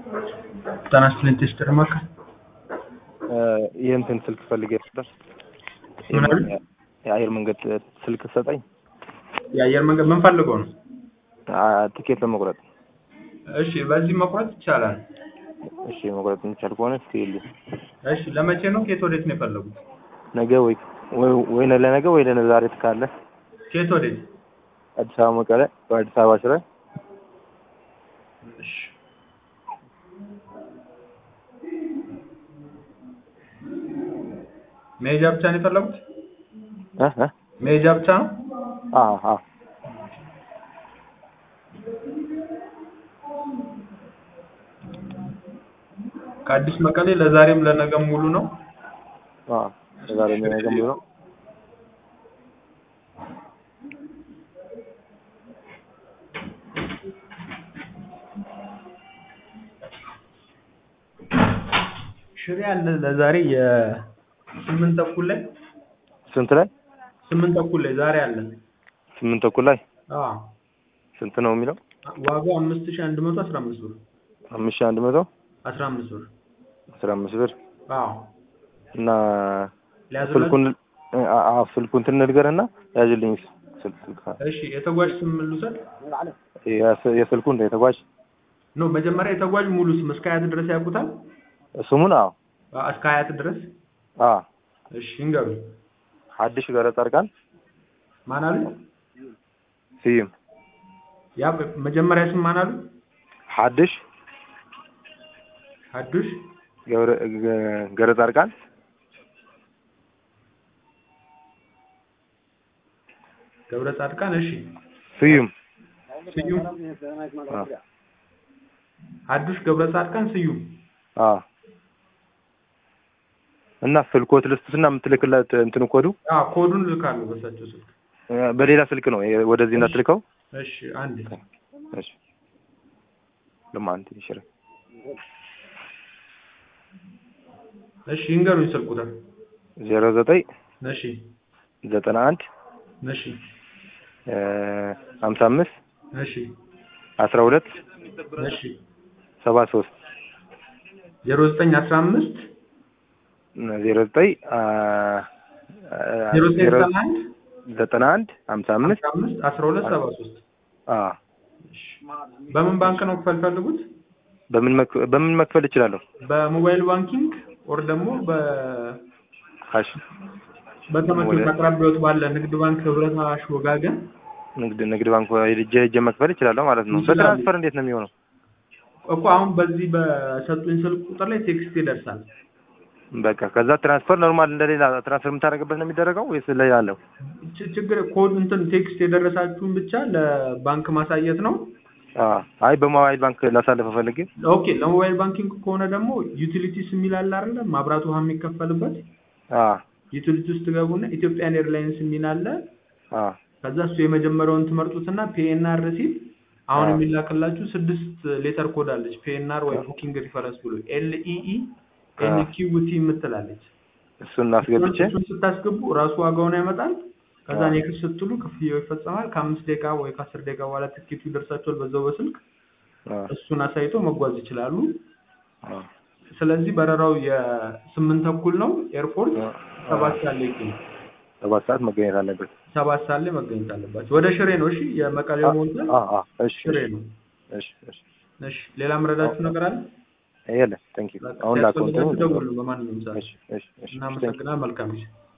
ጤና ይስጥልኝ ቴስተር ማካ የእንትን ስልክ ፈልጌ ነበር። ምን አሉ? የአየር መንገድ ስልክ ሰጠኝ። የአየር መንገድ ምን ፈልገው ነው? ትኬት ለመቁረጥ። እሺ በዚህ መቁረጥ ይቻላል። እሺ መቁረጥ የሚቻል ከሆነ እስኪ ይልኝ። እሺ ለመቼ ነው? ከየት ወዴት ነው የፈለጉት? ነገ ወይ ወይ ለነገ ወይ ለዛሬ ካለ ከየት ወዴት? አዲስ አበባ መቀለ ወይ አዲስ አበባ ሽረ እሺ መሄጃ ብቻ ነው የፈለጉት? እ እ መሄጃ ብቻ ነው? አ አ ከአዲስ መቀሌ ለዛሬም ለነገም ሙሉ ነው። አ ለዛሬ ነገ ሙሉ ነው። ሽሬ አለ ለዛሬ የስምንት ተኩል ላይ ስንት ላይ? ስምንት ተኩል ላይ ዛሬ አለ። ስምንት ተኩል ላይ አዎ ስንት ነው የሚለው? ዋጋው አምስት ሺህ አንድ መቶ አስራ አምስት ብር አምስት ሺህ አንድ መቶ አስራ አምስት ብር አስራ አምስት ብር አዎ እና ሊያዙለት ስልኩን አ- አ ስልኩን እንትን ንገርና ያዝልኝ ስልክ ስልክ እሺ የተጓዥ ስም ልውሰድ የስ- የስልኩ እንደ የተጓዥ ኖ መጀመሪያ የተጓዥ ሙሉ ስም እስከ ሀያት ድረስ ያውቁታል ስሙን አዎ አ- እስከ ሀያት ድረስ አ እሺ ይንገሩ ሐዲሽ ገረ ጻድቃን ማን አሉ ስዩም ያ መጀመሪያ ስም ማን አሉ ሐዲሽ ሀዱሽ ገብረ ገ- ገረ ጻድቃን ገብረ ጻድቃን እሺ ስዩም ስዩም አ ሀዱሽ ገብረ ጻድቃን ስዩም አ እና ስልኮት ልስጥና የምትልክለት እንትን ኮዱ አ ኮዱን ልካለሁ በሳቸው ስልክ እ በሌላ ስልክ ነው የ- ወደዚህ እንዳትልከው እሺ አንድ እሺ ለማን ይሽረ እሺ ይንገሩኝ ስልክ ቁጥር ዜሮ ዘጠኝ እሺ ዘጠና አንድ እሺ እ ሀምሳ አምስት እሺ አስራ ሁለት እሺ ሰባ ሶስት ዜሮ ዘጠኝ አስራ አምስት ዜሮ ዘጠኝ አ ዜሮ ዘጠኝ ዜሮ ዘጠና አንድ ዘጠና አንድ ሀምሳ አምስት አስራ አምስት አስራ ሁለት ሰባ ሶስት አ በምን ባንክ ነው ክፈል ፈልጉት? በምን መክ- በምን መክፈል እችላለሁ? በሞባይል ባንኪንግ ኦር ደግሞ በ ካሽ በተመቾት አቅራቢያዎት ባለ ንግድ ባንክ፣ ህብረት፣ አዋሽ፣ ወጋገን ንግድ ንግድ ባንክ ሄጄ ሄጄ መክፈል እችላለሁ ማለት ነው። ይችላሉ። በትራንስፈር እንዴት ነው የሚሆነው? እኮ አሁን በዚህ በሰጡኝ ስልክ ቁጥር ላይ ቴክስት ይደርሳል። በቃ ከዛ ትራንስፈር ኖርማል እንደሌላ ትራንስፈር የምታደርግበት ነው የሚደረገው ወይስ ሌላ አለው? ች- ችግር ኮድ እንትን ቴክስት የደረሳችሁን ብቻ ለባንክ ማሳየት ነው። አ አይ በሞባይል ባንክ ላሳልፈው ፈልጌ ኦኬ ለሞባይል ባንኪንግ ከሆነ ደግሞ ዩቲሊቲስ የሚል አለ አይደለ? ማብራት ውሃ የሚከፈልበት አ ዩቲሊቲ ውስጥ ትገቡና ኢትዮጵያን ኤርላይንስ የሚል አለ። አ ከዛ እሱ የመጀመሪያውን ትመርጡትና ፒኤንአር ሲል አሁን አዎ። የሚላክላችሁ ስድስት ሌተር ኮድ አለች። ፒኤንአር ወይ ቡኪንግ ሪፈረንስ ብሎ ኤልኢኢ ኤንኪውቲ የምትላለች። እሱን አስገብቼ እሱን ስታስገቡ ራሱ ዋጋውን ያመጣል። ከዛ አዎ። ኔክስት ስትሉ ክፍያው ይፈጸማል። ከአምስት ደቂቃ ወይ ከአስር ደቂቃ በኋላ ትኬቱ ይደርሳቸዋል በዛው በስልክ አ እሱን አሳይቶ መጓዝ ይችላሉ። አ ስለዚህ በረራው የስምንት ተኩል ነው። ኤርፖርት አ ሰባት ሰዓት ላይ ይገኛል። ሰባት ሰዓት መገኘት አለበት። ሰባት ሰዓት ላይ መገኘት አለባቸው። ወደ ሽሬ ነው። እሺ የመቀሌው ሞልቷል። አ አ እሺ ሽሬ እሺ ነው። እሺ እሺ እሺ ሌላ ምረዳችሁ ነገር አለ? የለም ቴንክ ዩ አሁን ላከው ሲያስፈልጋችሁ እንትኑ ደውሉ በማንኛውም ሰዓት። እሺ እሺ እሺ እናመሰግናለን። መልካም ጊዜ